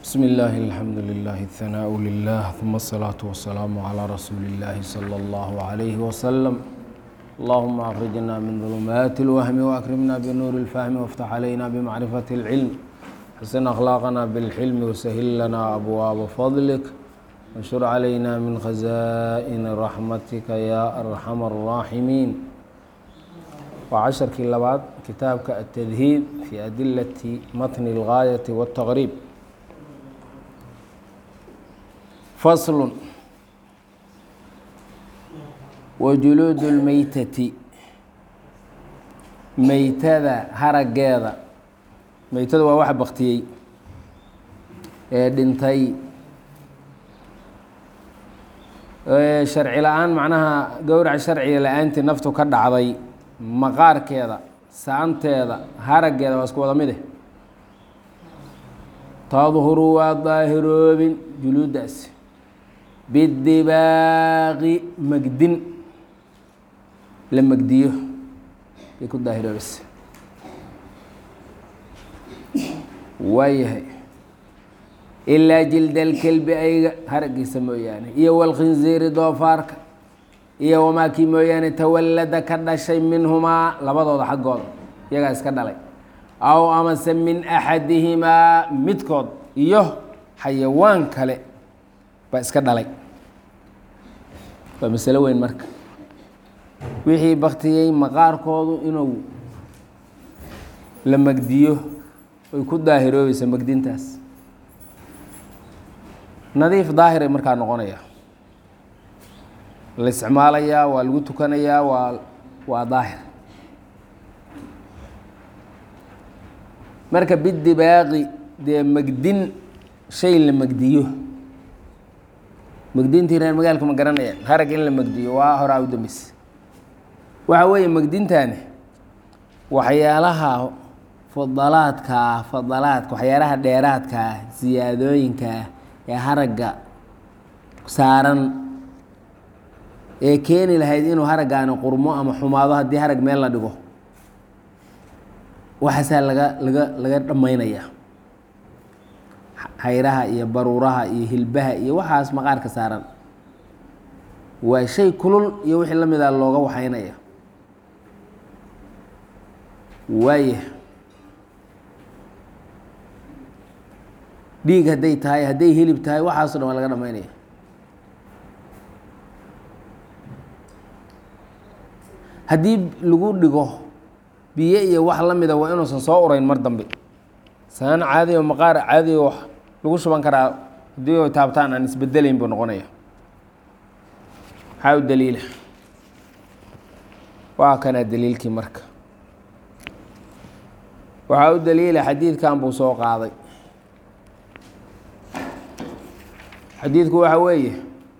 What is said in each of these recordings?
بسم الله الحمد لله الثناء لله ثم الصلاة والسلام على رسول الله صلى الله عليه وسلم اللهم أخرجنا من ظلمات الوهم وأكرمنا بنور الفهم وافتح علينا بمعرفة العلم حسن أخلاقنا بالحلم وسهل لنا أبواب فضلك وانشر علينا من خزائن رحمتك يا أرحم الراحمين وعشرkii labaad kitaabka التdهيب في أdiلة mتن الغاية والتغريب فصل وجuلوud الmeytة meytada harageeda meytada waa wax baktiyey ee dhintay sharci la-aan macnaha gowrac sharciga la-aantii naftu ka dhacday maqaarkeeda saanteeda haraggeeda waa isku wada mide tadhuru waa daahiroobin juluuddaasi bidibaaqi magdin la magdiyo bay ku daahiroobaysa waayahay ilaa jildalkelbi ayga haraggiisa mooyaane iyo walkhinziiri doofaarka iyo wamaa kii mooyaane tawallada ka dhashay minhumaa labadooda xaggooda iyagaa iska dhalay aw amase min axadihimaa midkood iyo xayawaan kale baa iska dhalay waa masalo weyn marka wixii baktiyey maqaarkoodu inuu la magdiyo ay ku daahiroobaysa magdintaas nadiif daahiray markaa noqonaya la isticmaalayaa waa lagu tukanayaa waa waa daahir marka bidibaaqi dee magdin shay la magdiyo magdintii reer magaalka ma garanayaan harag in la magdiyo waa horaa u dambeysa waxa weeye magdintaani waxyaalaha fadalaadka ah fadalaadka waxyaalaha dheeraadka ah siyaadooyinka ah ee haragga saaran ee keeni lahayd inuu haraggaani qurmo ama xumaado haddii harag meel la dhigo waxaasaa laga laga laga dhammaynayaa hayraha iyo baruuraha iyo hilbaha iyo waxaas maqaarka saaran waa shay kulul iyo wixii la mida looga waxaynaya waaya dhiig hadday tahay hadday hilib tahay waxaaso dhan waa laga dhamaynaya haddii lagu dhigo biyo iyo wax la mida waa inuusan soo urayn mar dambe saan caadi o maqaar caadi o lagu shuban karaa haddii o taabtaan aan isbedelayn buu noqonaya maxaa u daliila waa kanaa daliilkii marka waxaa u daliila xadiidkan buu soo qaaday xadiidku waxa weeye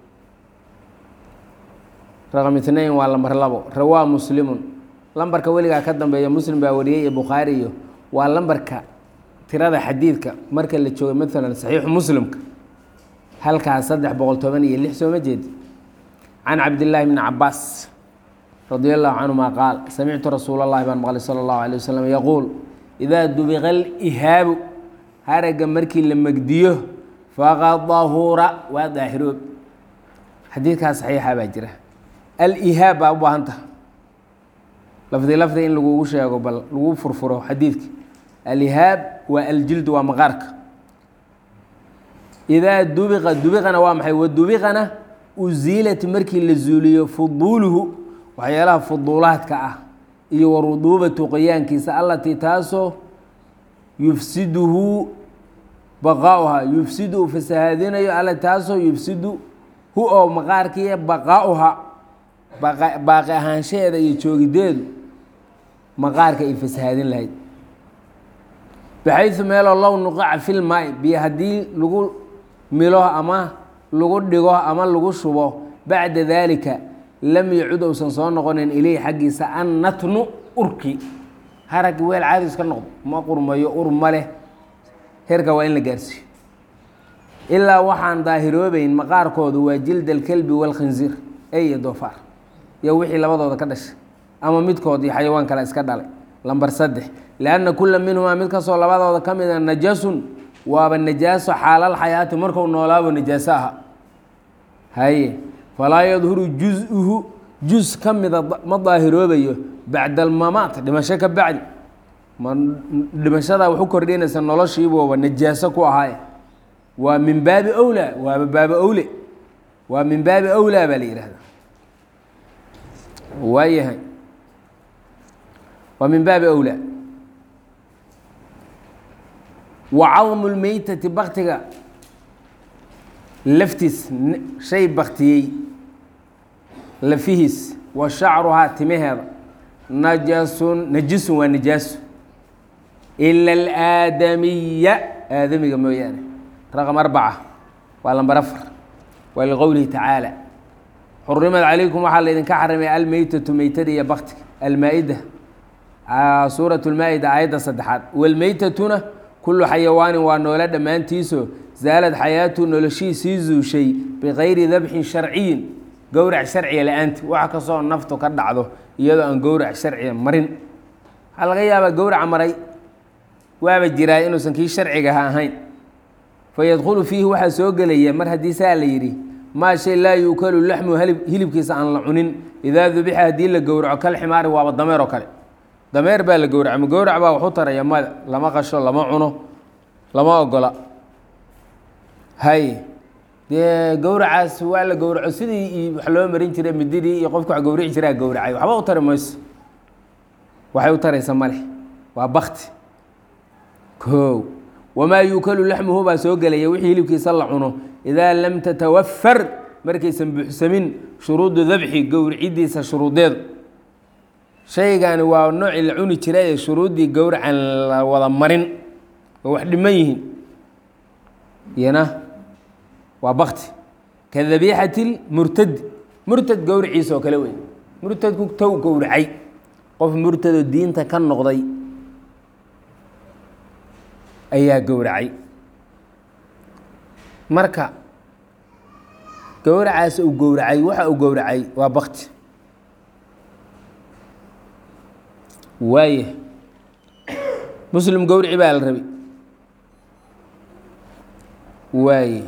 raqam itnain waa lambar labo rawaa muslimun lambarka weligaa ka dambeeya muslim baa wariyey iyo bukhaari iyo waa lambarka tirada xadiidka marka la joogo maalan saxiixu muslimka halkaas saddex boqol toban iyo lix sooma jeedi can cabdillaahi bni cabaas radi allahu canhuma qaal samictu rasuula llahi baan maqlay sala allahu alay wasalam yaquul idaa dubiqa alihaabu haragga markii la megdiyo faqad dahura waa daahiroob xadiidkaas saxiixa baa jira alihaab baa u baahan taha lafdi lafdi in lagugu sheego bal lagu furfuro xadiidka alihaab waa aljildu waa maqaarka idaa dubiqa dubiqana waa maxay wadubiqana uziilat markii la zuuliyo fuduuluhu waxyaalaha fuduulaadka ah iyo waruduubatu qoyaankiisa allatii taasoo yufsiduhu baqaauhaa yufsidu uu fasahaadinayo alle taasoo yufsidu hu oo maqaarkiiya baqaauha baaqi ahaanshaheeda iyo joogideedu maqaarka ay fasahaadin lahayd baxaysu meeloo low nuqaca filmaai biyo haddii lagu milo ama lagu dhigo ama lagu shubo bacda daalika lam yacud uusan soo noqonin ileyhi xaggiisa an natnu urki haraggi weel caadi iska noqdo ma qurmayo ur ma leh herka waa in la gaarsiiyo ilaa waxaan daahiroobeyn maqaarkoodu waa jild alkelbi walkhinziir ey iyo doofaar iyo wixii labadooda ka dhashay ama midkood iyo xayawaan kale iska dhalay lambar saddex lianna kula minhumaa mid kastoo labadooda ka mida najasun waaba najaaso xaalal xayaati marku noolaabo najaaso aha haye falaa yadhuru juz-uhu juz ka mida ma daahiroobayo bacda almamaat dhimasho ka bacdi ma dhimashadaa waxu kordhinaysa noloshiibuuba najaaso ku ahaaye waa min baabi owlaa waaba baaba owle waa min baabi owlaa baa la yihahda waayahay waa min baabi owlaa wa cadmu lmeytati baktiga laftiis shay baktiyey lafihiis wa shacruhaa timaheeda najasun najisun waa najaaso ila alaadamiya aadamiga mooyaane raqam arbaca waa lambar afar waa liqowlihi tacaala xurrimad calaykum waxaa laydinka xarimay almeytatu meytada iyo baktiga almaa-ida suurat lmaa-ida aayadda saddexaad walmeytatuna kullu xayawaanin waa noole dhammaantiiso zaalad xayaatu noloshiisii zuushay bikayri dabxin sharciyin gowrac sharciga la-aanti wax kastoo naftu ka dhacdo iyadoo aan gowrac sharciga marin waxaa laga yaabaa gowraca maray waaba jiraa inuusan kii sharcigaha ahayn fayadkhulu fiihi waxaa soo gelaya mar haddii saa la yidhi maa shay laa yuukalu laxmu hilibkiisa aan la cunin idaa dubixa haddii la gowraco kal ximaari waaba dameer oo kale dameer baa la gowraca ma gowrac baa waxu taraya mada lama qasho lama cuno lama ogola hay dee gowracaas waa la gowraco sidii wax loo marin jiray mididii iyo qofka wax gowrici jiraa gowracay waxba u tari mayso waxay u taraysa male waa bakti koow wamaa yuukalu laxmuhu baa soo gelaya wixii hilibkiisa la cuno idaa lam tatawafar markaysan buuxsamin shuruudu dabxi gowricidiisa shuruudeedu shaygani waa noocii la cuni jiray ee shuruuddii gowracan la wada marin oo wax dhiman yihiin iyana waa bakti ka dabiixati murtadi murtad gowriciisa oo kale wey murtadku tow gowracay qof murtadoo diinta ka noqday ayaa gowracay marka gowracaas uu gowracay waxa uu gowracay waa bakti waaya muslim gowrici baa la rabay waaye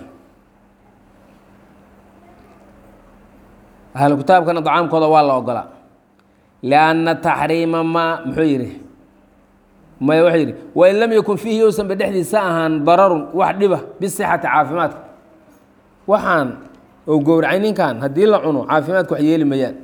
ahlu kitaabkana dacaamkooda waa la ogolaa lianna taxriima ma muxuu yidhi maya wuxuu yidhi wain lam yakun fiihi yousanba dhexdiisa ahaan dararun wax dhiba bisixati caafimaadka waxaan ou gowracay ninkan haddii la cuno caafimaadka wax yeeli mayaan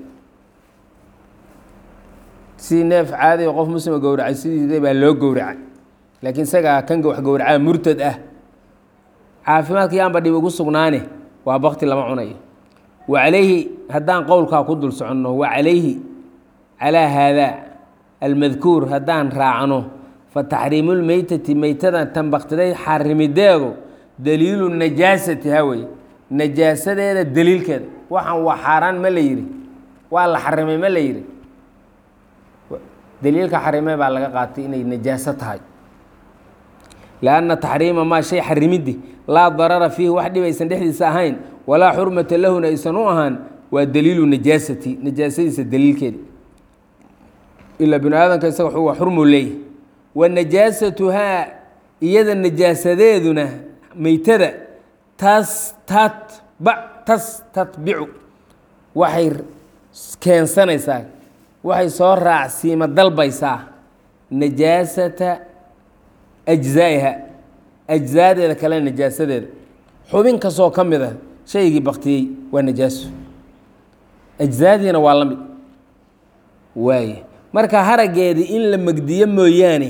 si neef caadi qof muslima gowracay sidiida baa loo gowracay laakiin isagaa kan wax gowracaa murtad ah caafimaadka yaanba dhib ugu sugnaane waa bakti lama cunayo wa calayhi haddaan qowlkaa ku dul soconno wa calayhi calaa haadaa almadkuur haddaan raacno fa taxriimulmeytati meytadan tan baktiday xarimideedu daliilu najaasati hawey najaasadeeda daliilkeeda waxaan waa xaaraan ma la yidhi waa la xarimay ma la yidhi daliilka xarimee baa laga qaatay inay najaaso tahay lianna taxriima maa shay xarimiddi laa darara fiihi wax dhibaysan dhexdiisa ahayn walaa xurmata lahuna aysan u ahaan waa daliilu najaasati najaasadiisa daliilkeeda ilaa binu aadamka isaga waa xurmu leeyahy wa najaasatuhaa iyada najaasadeeduna meytada tas tatba tas tatbicu waxay keensanaysaa waxay soo raacsiima dalbaysaa najaasata ajzaa'iha ajzaadeeda kale najaasadeeda xubin kastoo ka mid a shaygii baktiyey waa najaaso ajzaadiina waa la mid waaye marka haraggeedii in la megdiyo mooyaane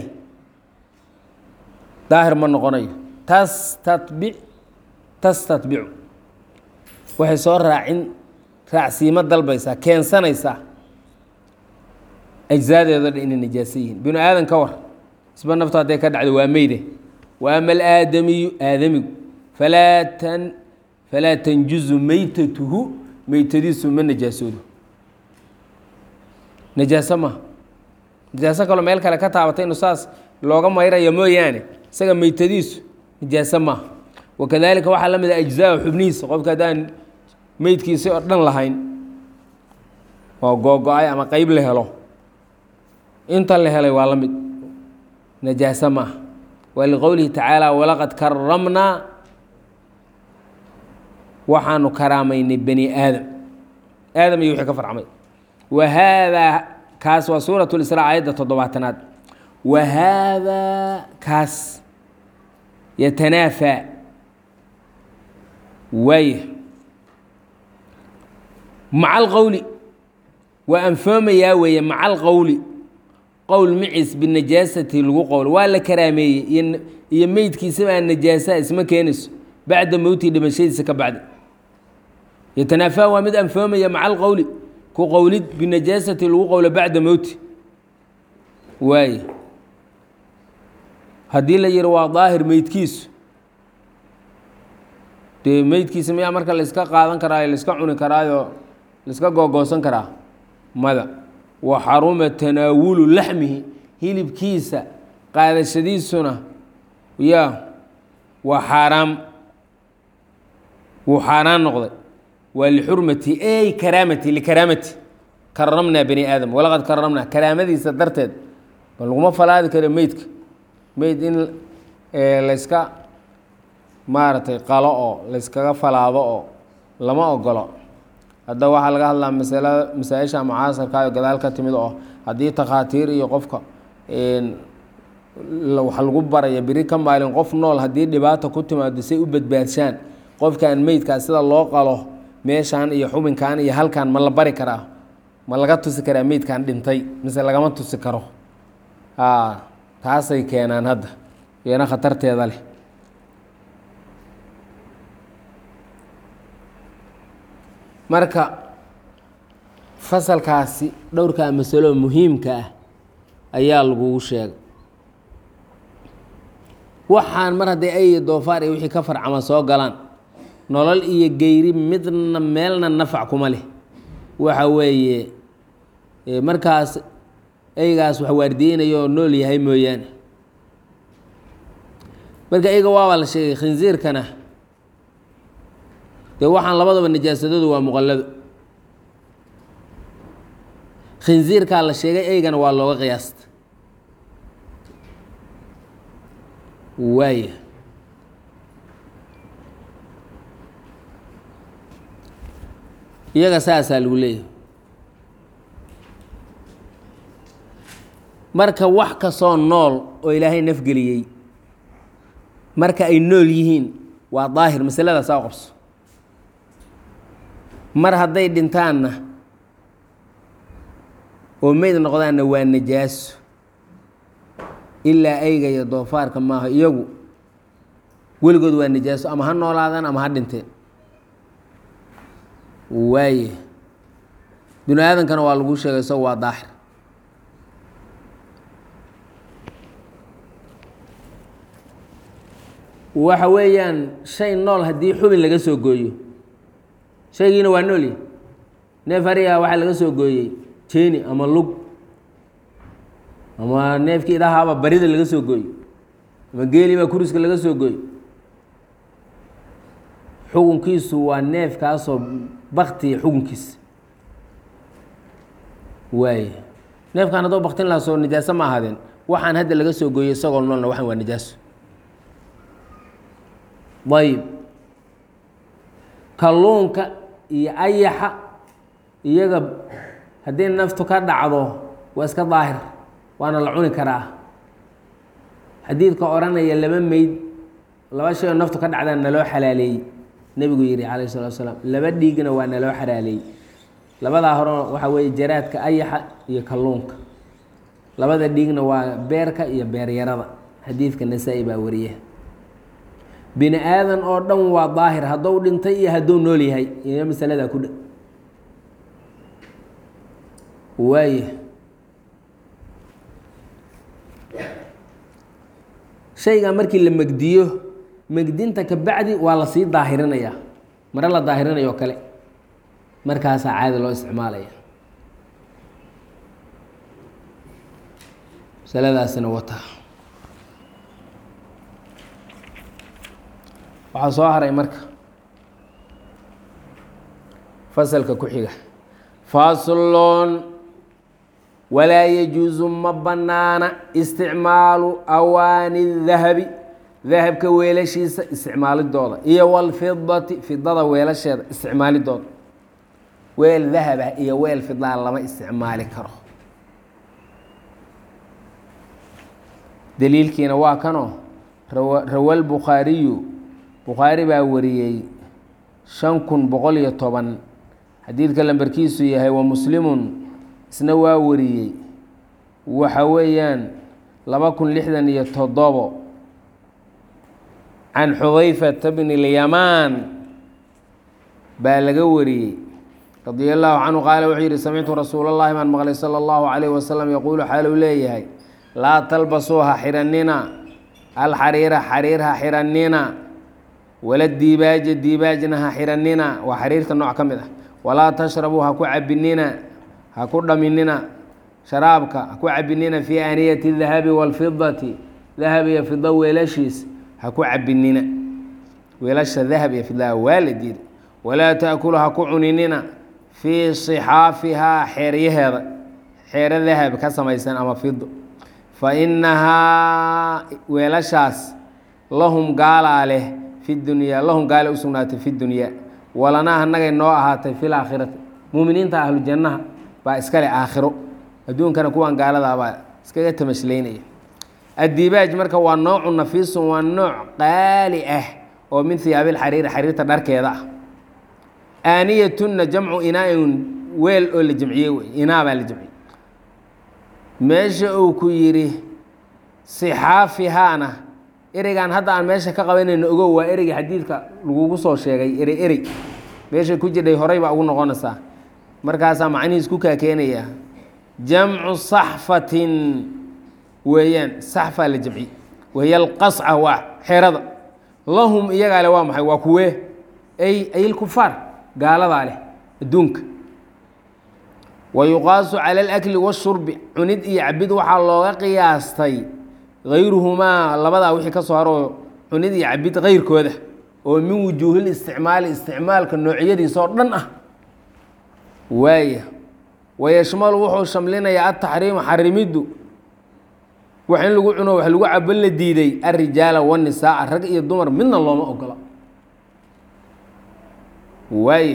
daahir ma noqonayo tas tatbic tas tatbicu waxay soo raacin raacsiimo dalbaysaa keensanaysaa ajzaadeedo dhan inay najaaso yihiin binu aadan ka war isba naftu hadday ka dhacdo waa meyde wa ama alaadamiyu aadamigu falaa tan falaa tanjuzu meytatuhu meytadiisu ma najaasoodo najaaso maha najaaso kaloo meel kale ka taabatay inu saas looga mayraya mooyaane isaga meytadiisu najaaso maaha wakadalika waxaa la mid a ajzaa xubnihiisa qofka haddaan meydkiisi oo dhan lahayn oo googo-ay ama qeyb la helo inta la helay waa la mid najaaso maaha waa liqowlihi tacaala walaqad karamnaa waxaanu karaamaynay bani aadam aadam iyo wixii ka farcmay wa haadaa kaas waa suurat lisraa aayadda toddobaatanaad wa haadaa kaas yatanaafaa waaya maca alqowli waa anfoomayaa weeye maca alqowli qowl macis binajaasati lagu qowlo waa la karaameeyey iyo meydkiisaba aan najaasa isma keenayso bacda mowtii dhimashadiisa ka bacdi yatanaafaa waa mid anfoomaya maca alqowli ku qowlid binajaasati lagu qowlo bacda mowti waaye haddii la yihi waa daahir meydkiisu dee meydkiisa miyaa marka laiska qaadan karaayo laiska cuni karaayo laiska googoosan karaa mada wa xaruma tanaawulu laxmihi hilibkiisa qaadashadiisuna ya waa xaaraam wuu xaaraan noqday waa lixurmati ey karaamati likaraamati karamnaa bani aadam walaqad karamnaa karaamadiisa darteed ba laguma falaadi karo meydka meyd in layska maaragtay qalo oo layskaga falaado oo lama ogolo hadda waxaa laga hadlaa masala masaa-isha mucaasarka oo gadaal ka timid oo haddii takhaatiir iyo qofka wax lagu baraya beri ka maalin qof nool haddii dhibaata ku timaado say u badbaadshaan qofkan meydkaa sida loo qalo meeshaan iyo xubinkan iyo halkan ma la bari karaa ma laga tusi karaa meydkan dhintay mise lagama tusi karo taasay keenaan hadda iyana khatarteeda leh marka fasalkaasi dhowrkaa masalo muhiimka ah ayaa lagugu sheegay waxaan mar hadday ay doofaar iyo wixii ka farcama soo galaan nolol iyo geyri midna meelna nafac kuma leh waxa weeye markaas eygaas wax waardiyeynayo oo nool yahay mooyaane marka eyga waabaa la sheegay khinsiirkana dee waxaan labadaba najaasadoodu waa muqallado khinsiirkaa la sheegay eygana waa looga qiyaasta waaya iyaga saasaa lagu leeyahay marka wax kastoo nool oo ilaahay nafgeliyey marka ay nool yihiin waa daahir masaladaas aa qabso mar hadday dhintaanna oo meyd noqdaanna waa najaaso ilaa ayga iyo doofaarka maaha iyagu weligood waa najaaso ama ha noolaadaan ama ha dhinteen waaye binu aadankana waa lagu sheegay isago waa daahir waxa weeyaan shay nool haddii xubin laga soo gooyo shaygiina waa noolya neef ariga waxaa laga soo gooyey jeeni ama lug ama neefkii idahaaba barida laga soo gooyo ama geelibaa kuriska laga soo gooyo xukunkiisu waa neefkaasoo baktiya xukunkiisa waaye neefkan haddoo baktin lahaa soo najaaso ma ahaadeen waxaan hadda laga soo gooyey isagoo noolna waxaan waa najaaso ayib kalluunka iyo ayaxa iyaga haddii naftu ka dhacdo waa iska daahir waana la cuni karaa xadiidka odhanaya laba meyd laba shay oo naftu ka dhacdaan naloo xalaaleeyey nebigu yihi calayh salatu asalaam laba dhiigna waa naloo xalaaleeyey labadaa hore waxaa weeye jaraadka ayaxa iyo kalluunka labada dhiigna waa beerka iyo beeryarada xadiidka nasaa-i baa wariya bini aadan oo dhan waa daahir haddou dhintay iyo hadduu nool yahay iyo masaladaa ku dha waaya shaygaa markii la megdiyo megdinta ka bacdi waa la sii daahirinayaa mare la daahirinayo o kale markaasaa caadi loo isticmaalaya masaladaasina wataa waxaa soo haray marka fasalka ku xiga faslon walaa yajuusu ma bannaana isticmaalu awaani dahabi dahabka weelashiisa isticmaalidooda iyo walfidati fidada weelasheeda isticmaalidooda weel dahaba iyo weel fidaa lama isticmaali karo daliilkiina waa kanoo rawa lbukhaariyu bukhaari baa wariyey shan kun boqol iyo toban xadiidka lambarkiisu yahay wa muslimun isna waa wariyey waxa weeyaan laba kun lixdan iyo toddobo can xudayfata bni lyamaan baa laga wariyey radia allahu canhu qaala wuxuu yihi samictu rasuul اllahi baan maqlay salى اllahu alayh wasalam yaquulu xaaluu leeyahay laa talbasuu ha xidhanina alxariira xariir ha xidhanina wala diibaaja diibaajna ha xidhanina waa xariirta nooc ka mid ah walaa tashrabuu ha ku cabinina ha ku dhaminina sharaabka ha ku cabinina fii aaniyati dahabi wاlfidati dahab iyo fido weelashiis ha ku cabinina weelasha dahab iyo fidaa waa la diiday walaa taakulu ha ku cuninina fii صixaafihaa xeeryaheeda xeero dahab ka samaysan ama fido fa inahaa weelashaas lahum gaalaa leh fi dunyaa lahum gaale u sugnaatay fi dunyaa walanaa anagay noo ahaatay fi laakhirati muuminiinta ahlu jannaha baa iskale aakhiro adduunkana kuwan gaaladaa baa iskaga tamashlaynaya addiibaaj marka waa noocu nafiisun waa nooc qaali ah oo min hiyaabil xariiri xariirta dharkeeda ah aaniyatunna jamcu inaa-in weel oo la jamciyey wey inaa baa la jamciyey meesha uu ku yidhi sixaafihaana ereygan hadda aan meesha ka qabanayno ogow waa ereyga xadiidka lagugu soo sheegay erey erey meeshay ku jirdhay horay baa ugu noqonaysaa markaasaa macnihiis ku kaakeenaya jamcu saxfatin weeyaan saxfaa la jamci wahiy alqasca waa xerada lahum iyagaa le waa maxay waa kuwee ay ayilkufaar gaaladaa leh adduunka wa yuqaasu cala alakli washurbi cunid iyo cabid waxaa looga qiyaastay hayruhumaa labadaa wixii ka soo haroo cunid iyo cabid kayrkooda oo min wujuuhil isticmaali isticmaalka noocyadiisa oo dhan ah waaya wayashmalu wuxuu shamlinayaa ataxriima xarimiddu wax in lagu cuno wax lagu cabo la diiday alrijaala wanisaaa rag iyo dumar midna looma ogola waaya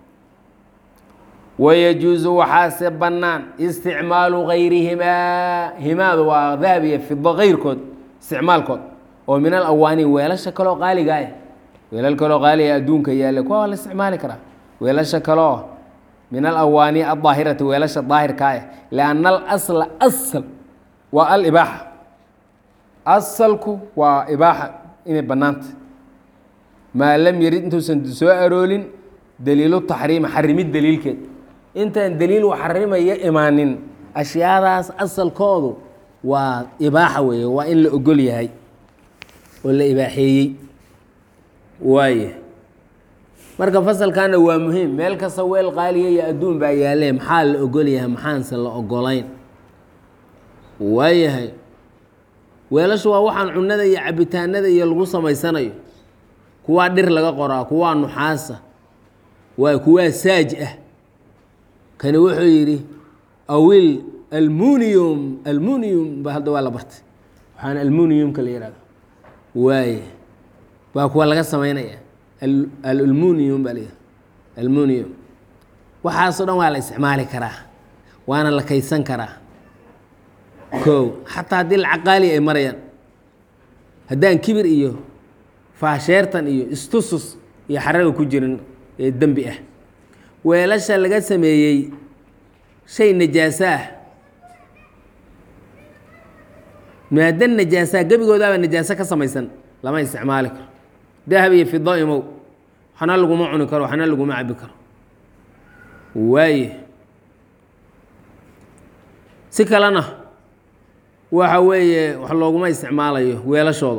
wayajuusu waxaase bannaan isticmaalu gayrihimaa himaadu waa dahab iyo fido kayrkood isticmaalkood oo min alawaani weelasha kaloo qaaliga ah weelal kaloo qaaliga adduunka yaalla kuwa waa la isticmaali karaa weelasha kaloo min alawaani adaahirati weelasha daahirka ah lianna alasla asal waa alibaaxa asalku waa ibaaxa inay bannaanta maa lam yarid intuusan soo aroolin daliilu taxriima xarimid daliilkeed intaan daliil u xarimaya imaanin ashyaadaas asalkoodu waa ibaaxa weeye waa in la ogol yahay oo la ibaaxeeyey waaya marka fasalkana waa muhiim meel kasta weel qaaliya iyo adduun baa yaalee maxaa la ogol yahay maxaanse la ogolayn waayahay weelashu waa waxaan cunada iyo cabitaanada iyo lagu samaysanayo kuwaa dhir laga qoraa kuwaa nuxaasa waa kuwaa saaj ah kani wuxuu yidhi awil almunium almunium ba hadda waa la bartay waxaana almuniumka la yihahdo waaye waa kuwa laga samaynaya almunium baa la yihahda almunium waxaasoo dhan waa la isticmaali karaa waana la kaysan karaa kow xataa haddii lacag qaali ay marayaan haddaan kibir iyo faasheertan iyo istusus iyo xaraga ku jirin ee dembi ah weelasha laga sameeyey shay najaaso ah maadan najaasaa gebigoodaaba najaaso ka samaysan lama isticmaali karo dahab iyo fido imow waxna laguma cuni karo waxna laguma cabi karo waaye si kalena waxa weeye wax looguma isticmaalayo weelashooda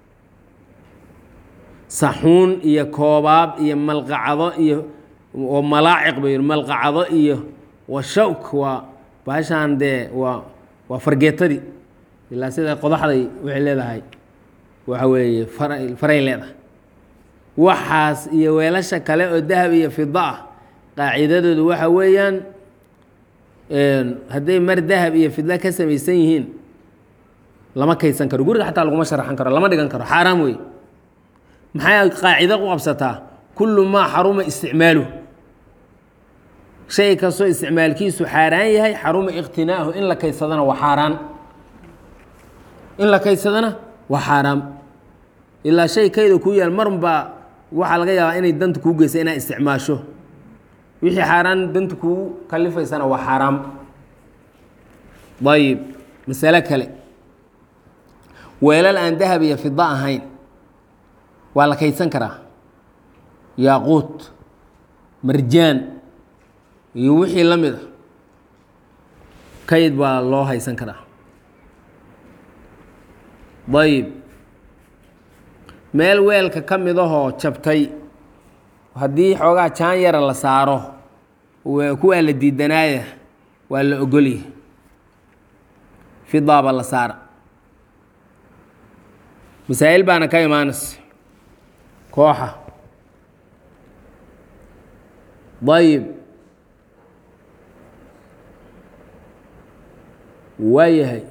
saxuun iyo koobaab iyo malqacado iyo oo malaaciq ba yidhi malqacado iyo wa shawk waa baashaan dee waa waa fargeetadii ilaa sida qodaxday waxay leedahay waxa weeye fara faray leedahay waxaas iyo weelasha kale oo dahab iyo fido ah qaacidadoodu waxa weeyaan hadday mar dahab iyo fidla ka samaysan yihiin lama kaydsan karo guriga xataa laguma sharaxan karo lama dhigan karo xaaraam wey maxay qaacido u qabsataa kullu maa xaruma isticmaaluh shay kastoo isticmaalkiisu xaaraan yahay xaruma iqtinaahu in la kaydsadana waa xaaraan in la kaydsadana waa xaaraam ilaa shay kayda kuu yaal marunbaa waxaa laga yaabaa inay danta kuu geysa inaad isticmaasho wixii xaaraan danta kuu kalifaysana waa xaaraam ayib masalo kale weelal aan dahab iyo fida ahayn waa la kaydsan karaa yaaquut marjaan iyo wixii la mid a kayd baa loo haysan karaa ayib meel weelka ka mid ahoo jabtay haddii xoogaa jaan yara la saaro kuwaa la diidanaaya waa la ogolya fidaaba la saara masaa'il baana ka imaanaysa kooxa ayib waayahay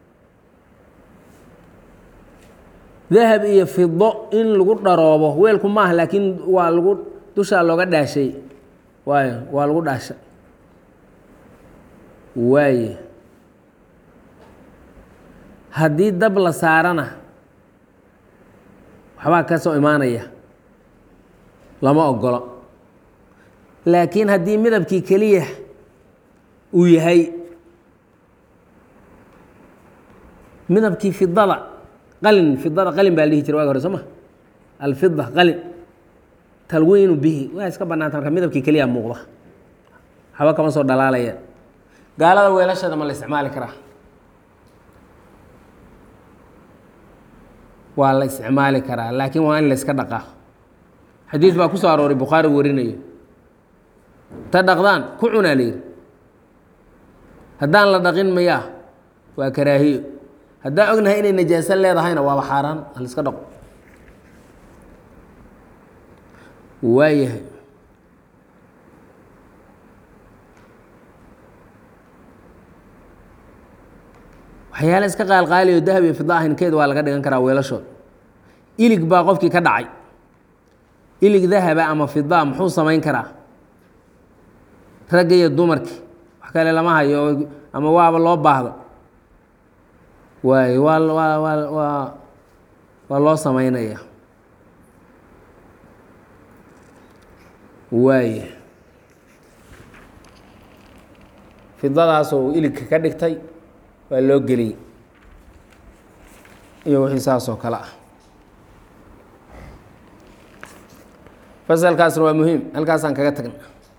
dahab iyo fido in lagu dharoobo weelku maaha laakiin waa lagu dushaa looga dhaashay waay waa lagu dhaashay waaye haddii dab la saarana waxbaa ka soo imaanaya lama ogolo laakiin haddii midabkii keliya uu yahay midabkii fidada qalin fidada qalin baa la dhihi jira waga hore soo ma alfida qalin talwiinu bihi waa iska banaanta marka midabkii keliya muuqda waxba kama soo dhalaalaya gaalada weelashada ma la isticmaali karaa waa la isticmaali karaa laakiin waa in la iska dhaqaa xadiid baa ku soo arooray bukhaari warinayo ta dhaqdaan ku cunaa la yidhi haddaan la dhaqin mayaa waa karaahiyo haddaan ognahay inay najaaso leedahayna waaba xaaraan ha la iska dhaqo waayahay waxyaala iska qaalqaaliyo dahab iyo fida ahaynkeed waa laga dhigan karaa weelashood ilig baa qofkii ka dhacay ilig dahaba ama fida muxuu samayn karaa ragga iyo dumarkii wax kale lama hayo ama waaba loo baahdo waay waa waa waa waa waa loo samaynaya waaya fidadaasoo iligka ka dhigtay waa loo geliyey iyo wixii saas oo kale ah fasalkaasna waa muhiim halkaasaan kaga tagna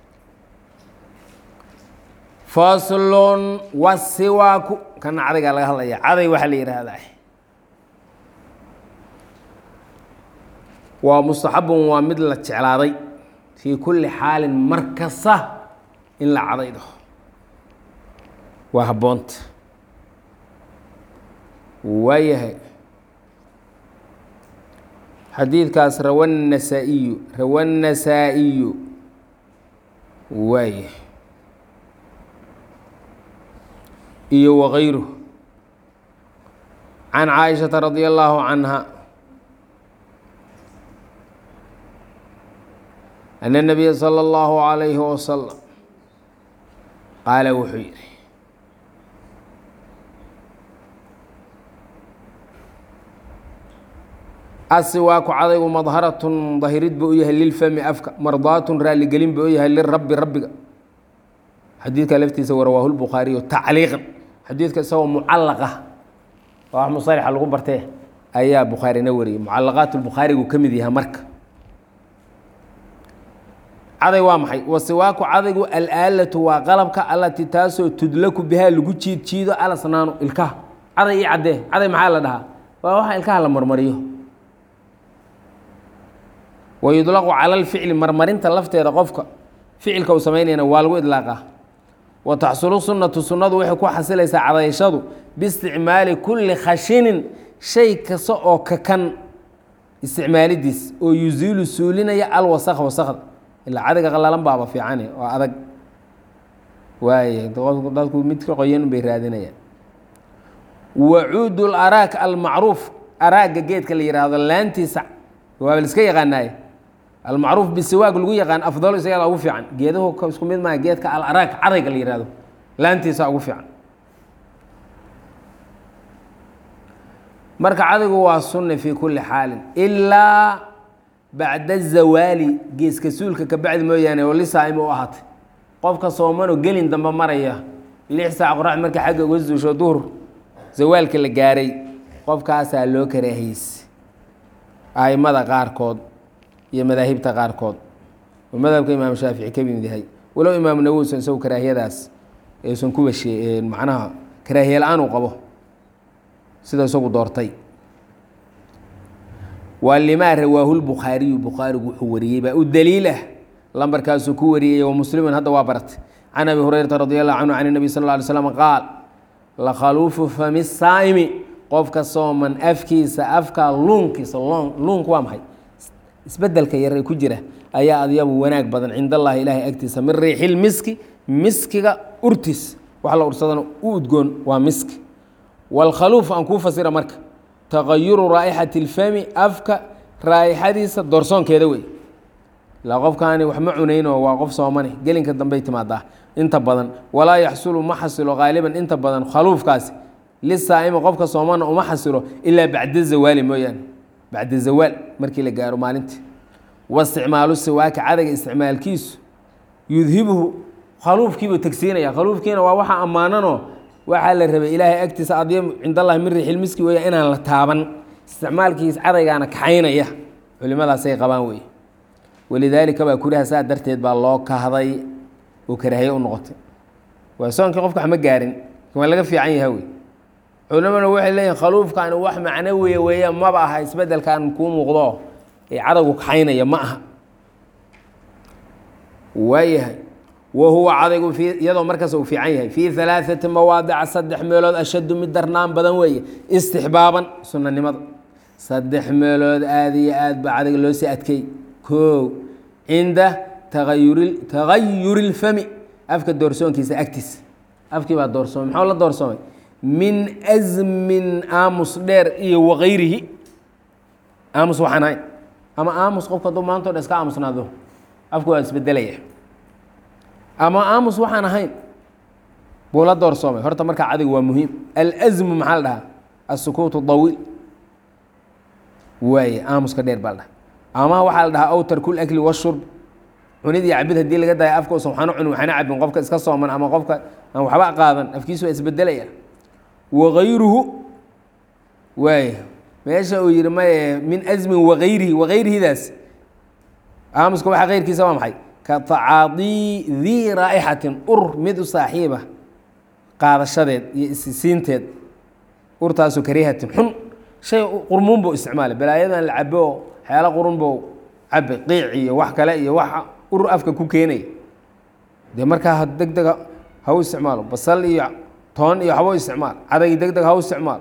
faslun wasiwaaku kana cadaygaa laga hadlaya caday waxaa la yidhaahdaa waa mustaxabun waa mid la jeclaaday fii kulli xaalin mar kasta in la cadaydo waa habboonta waayahay xadiidkaas rawa النasaaئiyu rawa النasaaئiyu waaya iyo wغayruh can caaishaةa radي الlaahu canha أن النabiya slى الlahu عalayhi waslم qaala wuxuu yihi asiwaaku cadaygu madharatun dahirid buu u yahay lilfami afka mardaatun raaligelin buu u yahay lirabi rabbiga xadiidka laftiisa wa rawaahu lbukhaariyu tacliiqan xadiidka isagoo mucalaqa oo wax musalixa lagu bartee ayaa bukhaarina wariyey mucalaqaat lbukhaarigu ka mid yahay marka caday waa maxay wasiwaaku cadaygu alaalatu waa qalabka allatii taasoo tudlaku bihaa lagu jiid jiido alasnaanu ilkaha caday io caddee caday maxaa la dhahaa waa waxa ilkaha la marmariyo wayudlaqu cala alficli marmarinta lafteeda qofka ficilka uu samaynayana waa lagu idlaaqaa wa taxsulu sunnatu sunnadu waxay ku xasilaysaa cadayashadu biisticmaali kulli khashinin shay kasta oo kakan isticmaalidiis oo yuziilu suulinaya alwasakha wasakda ilaa cadiga qalalan baaba fiicane oo adag waay dadku midka qoyan bay raadinayaan wacuud laraak almacruuf araagga geedka la yihahdo laantiisa waaba liska yaqaanaaye almacruuf bisiwaag lagu yaqaan afdalo isagaa ugu fiican geedahu isku mid maaha geedka alaraag cadayga la yihahdo laantiisa ugu fiican marka cadaygu waa sunna fii kulli xaalin ilaa bacda zawaali geeska suulka ka bacdi mooyaane oo lisaa'im u ahaatay qofka soomanoo gelin dambe maraya lix saac qorax marka xagga uga suusho duhur zawaalka la gaaray qofkaasaa loo karaahiyeyse a'immada qaarkood iyo madaahibta qaarkood oo madhabka imaam shaafici ka mid yahay walow imaamu nawowsan isagu karaahiyadaas aysan kuba shee macnaha karaahiye la-aan uu qabo sida isagu doortay waa limaa rawaahu lbukhaariyu bukhaarigu wuxuu wariyey baa u daliilah lambarkaasuu ku wariyey wa muslimin hadda waa baratay can abi hurayrata radi allahu canhu can nabi sal lla alay slam qaal lakhaluufu fami saa'imi qofka sooman afkiisa afka luunkiisa luunku waa maxay isbedelka yar ee ku jira ayaa adyabu wanaag badan cind allahi ilaahay agtiisa min riixil miski miskiga urtiis wax la ursadana u udgoon waa miski wاlkhaluuf aan kuu fasira marka tagayuru raa'ixati اlfami afka raa'ixadiisa doorsoonkeeda wey ilaa qofkaani wax ma cunaynoo waa qof soomane gelinka dambey timaadaa inta badan walaa yaxsulu ma xasilo qaaliban inta badan khaluufkaasi lisaa'imi qofka soomana uma xasilo ilaa bacda zawaali mooyaane bacda zawaal markii la gaaro maalintii waisticmaalu siwaaka cadayga isticmaalkiisu yudhibuhu khaluufkiibuu tegsiinaya khaluufkiina waa waxa ammaananoo waxaa la rabay ilaahay agtiisa adyam cind allahi min riixil miski weya inaan la taaban isticmaalkiis cadaygaana kaxaynaya culimadaasay qabaan wey walidaalika baa kuriha saa darteed baa loo kahday oo karaahiye u noqotay waa soonkii qofka wax ma gaarin waa laga fiican yaha wey culimaduna waxay leeyihin khaluufkaani wax macno weeye weeye maba aha isbedelkan kuu muuqdo ee cadaygu kaxaynaya ma aha waayahay wa huwa cadaygu i iyadoo markaas uu fiican yahay fii alaaثati mawaadica saddex meelood ashaddu mid darnaan badan weeye istixbaaban sunanimada saddex meelood aad iyo aad baa cadayga loo sii adkey ko cinda taayuri tagayuri اlfami afka doorsoonkiisa agtiisa afkii baa doorsoomay maxuu la doorsoomay min asmin aamus dheer iyo wakayrihi aamus waxaan ahayn ama aamus qofka hadduu maanto dhan iska aamusnaado afku waa isbedelaya ama aamus waxaan ahayn buu la doorsoomay horta markaa cadaygu waa muhiim alsmu maxaa la dhahaa asukuutu dawiil waaye aamuska dheer baa la dhaha ama waxaa la dhahaa awtar kul akli washurb cunid iyo cabid haddii laga daayo afka usan waxaana cunin waxaana cabin qofka iska sooman ama qofka aan waxba qaadan afkiisu waa isbedelaya wakayruhu waay meesha uu yihi maye min asmin wakayrihi wakayrihidaas aamuska waxa keyrkiisa waa maxay ka tacaadii dii raa'ixatin ur mid u saaxiiba qaadashadeed iyo isisiinteed urtaasoo karihatin xun shay qurmuun buu isticmaalay balaayadan la cabo oo xeelo qurun buu cabe qiic iyo wax kale iyo wax ur afka ku keenaya dee markaa deg deg ha u isticmaalo basal iyo toon iyo waxba u isticmaal cadaygi deg deg ha u isticmaalo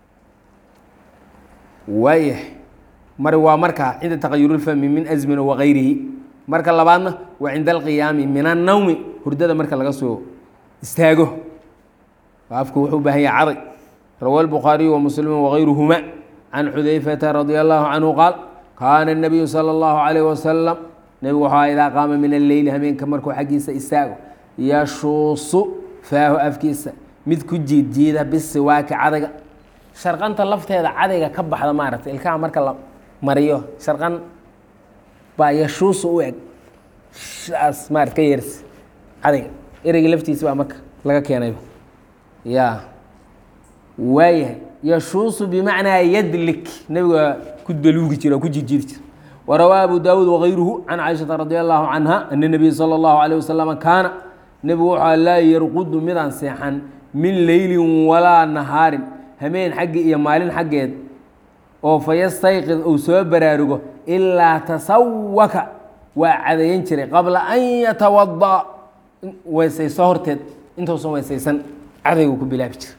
waayahay mari waa markaa cinda taqayurulfami min asmin wakayrihi marka labaadna waa cinda alqiyaami min annawmi hurdada marka laga soo istaago afku wuxuu u baahan yahay caday rawa الbukhaariyu وmuslimu wغayruhuma can xudayfata radi allahu canhu qaal kaana الnabiyu salى اllahu عalayh wasalam nebigu waxaa idaa qaama min alleyli habeenka markuu xaggiisa istaago yashuusu faahu afkiisa mid ku jiid jiida bisiwaaki cadayga sharqanta lafteeda cadayga ka baxda maaragtay ilkaha marka la mariyo sharqan baa yashuusu u eg saas maarata ka yeers cadayga ereyga laftiisa baa marka laga keenayba ya waayahay yashuusu bimacnaa yadlik nebiga ku daluugi jira ku jijiiri jira warawaa abu daawuud wagayruhu can caaishata radi allahu canha ana nabiya salى اllahu alayh wasalama kaana nebigu waxaa laa yarqudu midaan seexan min leylin walaa nahaarin hameen xaggi iyo maalin xaggeed oo fayastayqid uu soo baraarugo ilaa tasawaka waa cadayan jiray qabla an yatawada'a weysayso horteed intuusan weysaysan cadaygu ku bilaabi jira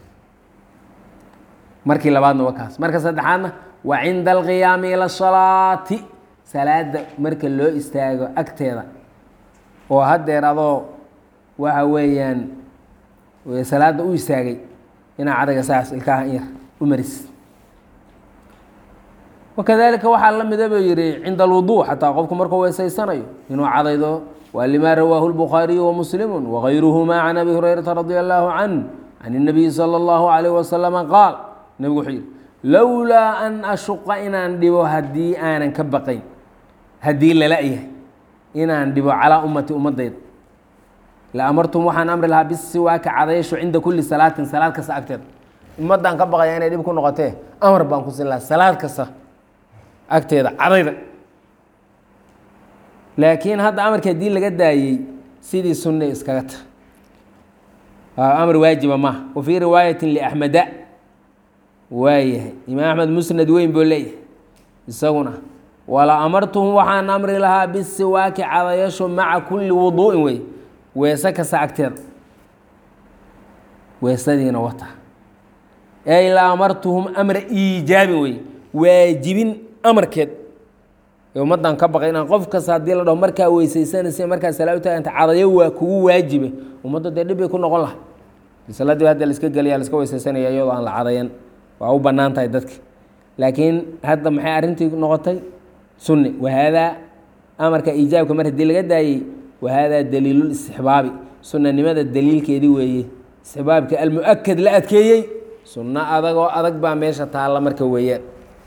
markii labaadna waa kaas marka saddexaadna waa cinda alqiyaami ila salaati salaada marka loo istaago agteeda oo haddeer adoo waxa weeyaan salaada u istaagay inaa cadayga saas ilkaha in yar u maris wakadalika waxaa la mida buu yihi cinda alwudu xataa qofku markuu weysaysanayo inuu cadaydo waa lima rawaahu lbukhaariyu wamuslimu wagayruhuma can abi hurayrata radi allahu canh can الnabiyi salى اllahu alayh wasalama qaal nebigu wuxuu yihi lowlaa an ashuqa inaan dhibo haddii aanan ka baqayn haddii lala yahay inaan dhibo calaa ummati ummadayda la amartum waxaan amri lahaa bisiwaaka cadaysho cinda kuli salaatin salaad kasta agteeda ummaddaan ka baqaya inay dhib ku noqotee amar baan ku siin lahaa salaad kasta agteeda cadayda laakiin hadda amarka haddii laga daayey sidii sunne iskaga ta amar waajiba maaha wa fii riwaayatin liaxmeda waayahay imaam axmed musnad weyn buu leeyahay isaguna wala amartuhum waxaan amri lahaa bisiwaaki cadayasho maca kulli wuduu'in wey weese kasta agteeda weesadiina wata ey la amartuhum amra iijaabin wey waajibin amarkeed ummaddan ka baqay inaan qof kasta haddii la dhaho markaa weysaysanaysa markaa salaa u taaganta cadayo waa kugu waajibe ummadda dee dhib bay ku noqon laha salaadii hadda la iska gelaya la iska weysaysanaya iyadoo aan la cadayan waa u bannaan tahay dadka laakiin hadda maxay arrintii noqotay sunni wahaadaa amarka iijaabka mar haddii laga daayey wahaadaa daliilul istixbaabi sunnanimada daliilkeedii weeye istixbaabka almu-akad la adkeeyey sunno adagoo adag baa meesha taalla marka weeyaan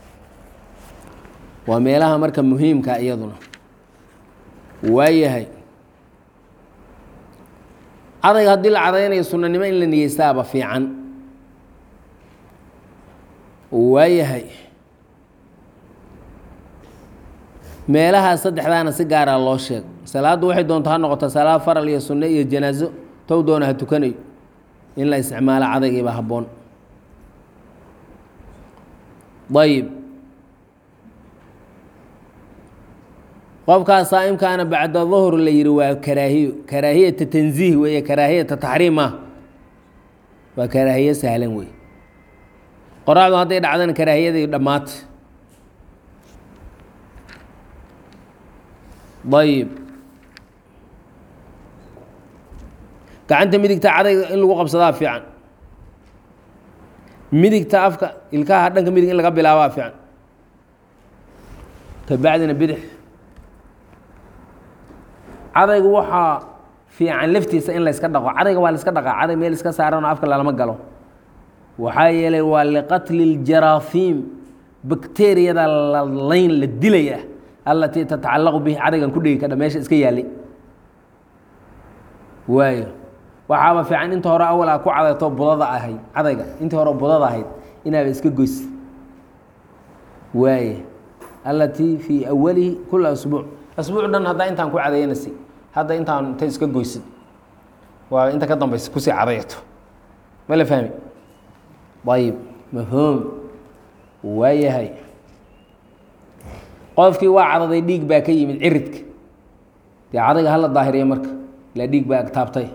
waa meelaha marka muhiimka iyaduna waayahay cadayga haddii la cadaynayo sunnanimo in la niyeystaaba fiican waayahay meelahaas saddexdaana si gaaraa loo sheego salaaddu waxay doonto ha noqoto salaad faral iyo sunne iyo janaaso tow doona ha tukanayo in la isticmaalo cadaygiiba habboon ayib qofkaas saa'imkaana bacda duhr la yihi waa karaahiyo karaahiyata tanziih weeye karaahiyata taxriim ah waa karaahiye sahlan wey qoraxdu hadday dhacdana karaahiyadii dhammaata ayib gacanta midigta cadayga in lagu qabsadaa fiican midigta afka ilkaha dhanka midig in laga bilaabaa fiican kabacdina bidix cadaygu waxaa fiican laftiisa in la yska dhaqo cadayga waa la iska dhaqaa caday meel iska saaranoo afka lalama galo waxaa yeelay waa liqatli اljaraafiim bakteriyada la layn la dilaya allatii tatacallaqu bihi cadaygan ku dhegi kadha meesha iska yaalay waayo waxaaba fiican inta hore awal a ku cadayto budada ahayd cadayga intii hore budada ahayd inaaba iska goys waaye allatii fii awalihi kula asbuuc asbuuc dhan haddaa intaan ku cadaynaysa hadda intaan inta iska goysid waa inta ka dambaysa kusii cadayato ma la fahmi ayib mafhuum waayahay qofkii waa cadaday dhiig baa ka yimid ciridka dee cadayga hala daahiriya marka ilaa dhiig baa agtaabtay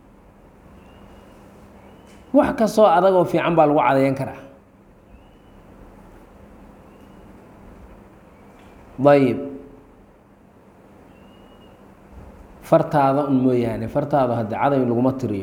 wax kastoo adagoo fiican baa lagu cadayan karaa ayib fartaada un mooyaane fartaada hadde caday laguma tiriyo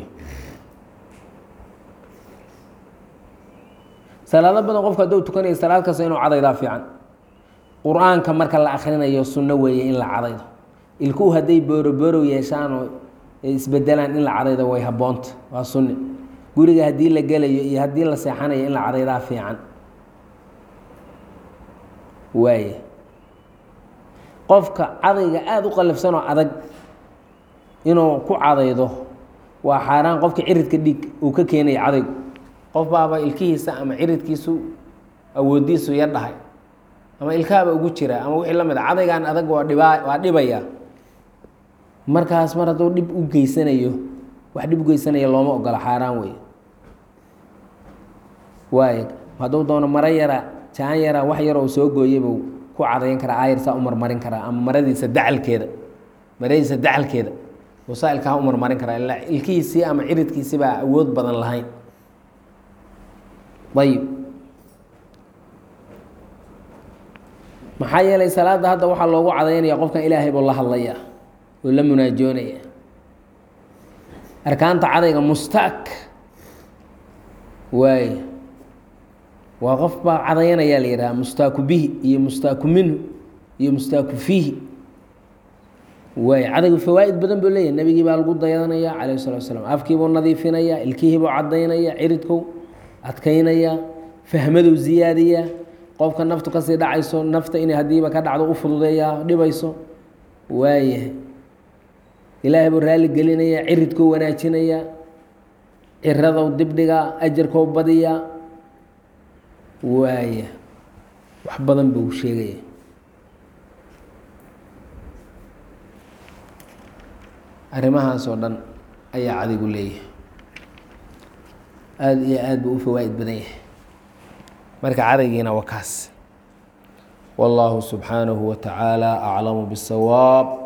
salaado badan qofku hadduu tukanayo salaad kasta inuu cadaydaa fiican qur-aanka marka la akrinayo sunno weeye in la cadaydo ilkuhu hadday booroboorow yeeshaan oo ay isbedelaan in la cadaydo way habboonta waa sunni guriga haddii la gelayo iyo haddii la seexanayo in la cadaydaa fiican waaye qofka cadayga aada u qallafsanoo adag inuu ku cadaydo waa xaaraan qofka ciridka dhiig uu ka keenaya cadaygu qof baaba ilkihiisa ama ciridkiisu awoodiisu yar dhahay ama ilkaaba ugu jira ama wixii la mid a cadaygan adag waa dhibaa waa dhibaya markaas mar hadduu dhib u geysanayo wax dhib u geysanaya looma ogola xaaraan wey waay hadduu doono maro yara jaan yara wax yaroo soo gooyaybu ku cadayan karaa aayar saa u marmarin karaa ama maradiisa dacalkeeda maradiisa dacalkeeda usaa ilkaha u marmarin karaa ilaa ilkihiisii ama ciridkiisii baa awood badan lahayn ayib maxaa yeelay salaadda hadda waxaa loogu cadaynaya qofkan ilaahay buu la hadlaya oo la munaajoonaya arkaanta cadayga mustaak waay waa qof baa cadayanayaa la yidhaha mustaaku bihi iyo mustaaku minhu iyo mustaaku fiihi waay cadaygu fawaa'id badan buu leeyahay nebigii baa lagu dayadanaya calayh salatu asalaam afkiibuu nadiifinaya ilkihiibuu cadaynaya ciridkou adkaynaya fahmaduu ziyaadiyaa qofka naftu kasii dhacayso nafta inay haddiiba ka dhacdo u fududeeyaa dhibayso waayahay ilaahay buu raalli gelinaya ciridkou wanaajinaya ciradou dibdhigaa ajarkou badiyaa waaya wax badan buu sheegaya arrimahaas oo dhan ayaa cadigu leeyahay aada iyo aad buu u fawaa'id badan yahay marka cadaygiina waa kaas wallaahu subxaanahu wa tacaala aclamu bisawaab